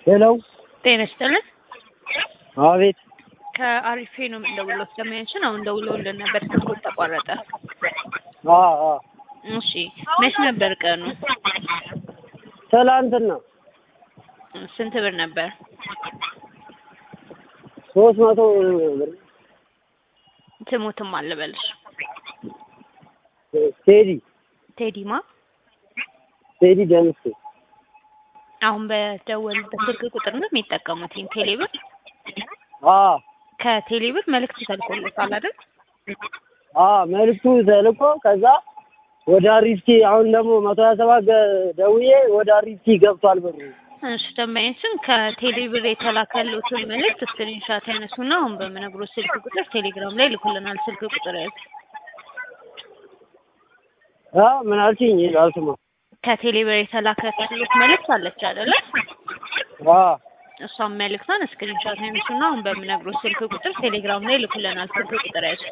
ሄሎ ጤና ይስጥልን። አቤት ከአሪፌ ነው የምንደውለው። ስለማያችን አሁን ደውለውልን ነበር፣ ስልኩ ተቋረጠ። አ አ እሺ መች ነበር ቀኑ? ትላንትና ስንት ብር ነበር? ሶስት መቶ ብር ትሙትም አልበልሽ። ቴዲ ቴዲማ ቴዲ ደምሴ አሁን በደወሉበት ስልክ ቁጥር ነው የሚጠቀሙት ይህን ቴሌብር። አ ከቴሌብር መልእክት ተልኮለታል አይደል? አ መልዕክቱ ተልኮ ከዛ ወደ አሪፍቲ አሁን ደግሞ መቶ ሀያ ሰባት ደውዬ ወደ አሪፍቲ ገብቷል ብሩ። እሺ ደንበኛችን ከቴሌብር የተላከሉትን መልእክት ስክሪንሻት ያነሱና አሁን በምነግሮ ስልክ ቁጥር ቴሌግራም ላይ ልኩልናል። ስልክ ቁጥር ያዙ። አ ምን አልሽኝ? አልሰማሁም። ከቴሌብር የተላከሉት መልእክት አለች አይደለ? አ እሷን መልእክቷን ስክሪንሻት ያነሱና አሁን በምነግሮ ስልክ ቁጥር ቴሌግራም ላይ ልኩልናል። ስልክ ቁጥር ያዙ።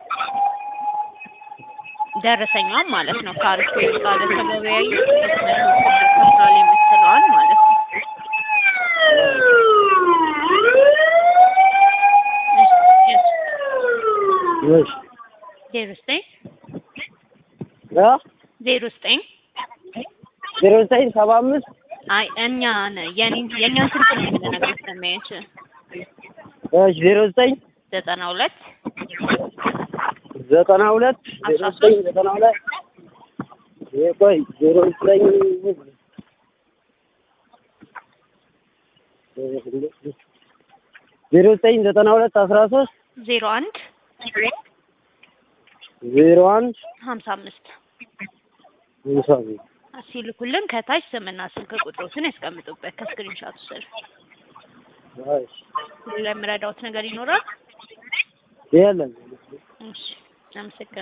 ደረሰኛዋን ማለት ነው። ከአሪፍ ጋር ለተገበያዩ ከፍራል የምትለዋል ማለት ነው። እሺ ዜሮ ዘጠኝ አ ዜሮ ዘጠኝ ዜሮ ዘጠኝ ሰባ አምስት አይ እኛ የኔን የእኛን ስልክ ነው የምንነግርህ ሰማያች እሺ ዜሮ ዘጠኝ ዘጠና ሁለት ዘጠና ሁለት ዜሮ ዘጠኝ ዘጠና ሁለት ይሄ ቆይ ዜሮ ዘጠኝ ዜሮ ዘጠኝ ዘጠና ሁለት አስራ ሶስት ዜሮ አንድ ዜሮ አንድ ሀምሳ አምስት ሃምሳ አምስት ሲልኩልን ከታች ስምና ስልክ ቁጥሮትን ያስቀምጡበት ከስክሪንሻቱ ስር። እሺ ለምረዳውት ነገር ይኖራል? የለም እሺ አመሰግናለሁ።